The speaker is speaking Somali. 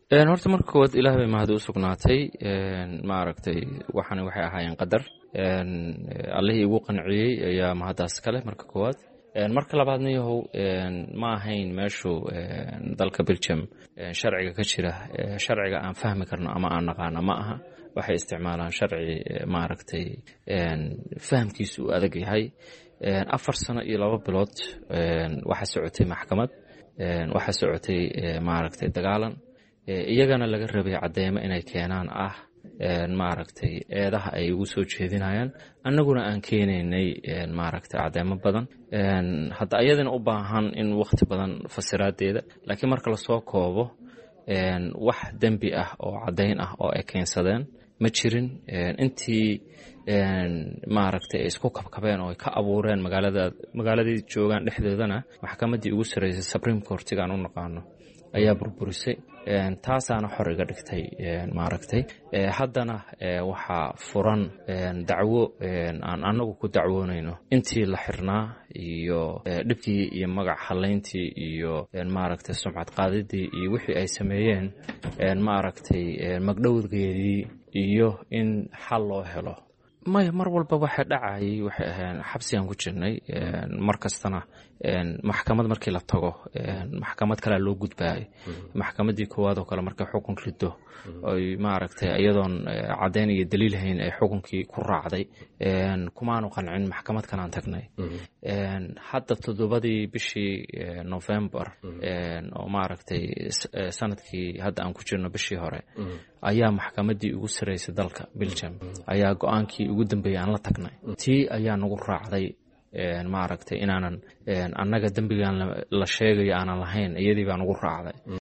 horta marka koowaad ilaah bay mahad u sugnaatay maaragtay waxani waxay ahaayeen qadar allihii igu qanciyey ayaa mahaddaas kale marka koowaad marka labaadna yahow ma ahayn meeshu dalka belgium sharciga ka jira sharciga aan fahmi karno ama aan naqaano ma aha waxay isticmaalaan sharci maaragtay fahamkiisu uu adag yahay afar sano iyo laba bilood waxaa socotay maxkamad waxaa socotay maaragtay dagaalan iyagana laga rabay cadeymo inay keenaan ah maaragtay eedaha ay ugu soo jeedinayaan annaguna aan keenaynay maaragtay cadeymo badan hadda ayadana u baahan in wakhti badan fasiraadeeda laakiin marka lasoo koobo wax dembi ah oo caddayn ah oo ay keensadeen ma jirin intii maaragtay ay isku kabkabeen oo ay ka abuureen magaalada magaaladii joogaan dhexdoodana maxkamaddii ugu sarreysay supreme courtigaan u naqaano ayaa burburisay taasaana xor iga dhigtay maaragtay haddana waxaa furan dacwo aan annagu ku dacwoonayno intii la xirnaa iyo dhibkii iyo magac halayntii iyo maaragtay sumcad qaadidii iyo wixii ay sameeyeen maaragtay magdhowgeedii iyo in xal loo helo maya mar walba waxa dhacayay waxay ahayn xabsigaan ku jirnay mar kastana maxkamad markii la tago maxkamad kalea loo gudbaayay maxkamaddii koowaad oo kale markay xukun rido oy maaragtay iyadoon caddayn iyo daliil hayn ay xukunkii ku raacday kumaanu qancin maxkamad kalaan tagnay hadda toddobadii bishii novembar oo maaragtay sanadkii hadda aan ku jirno bishii hore ayaa maxkamaddii ugu saraysay dalka belgium ayaa go-aankii ugu dambeeyay aan la tagnay tii ayaa nagu raacday maaragtay inaanan annaga dembigan la sheegayo aanan lahayn iyadii baa nagu raacday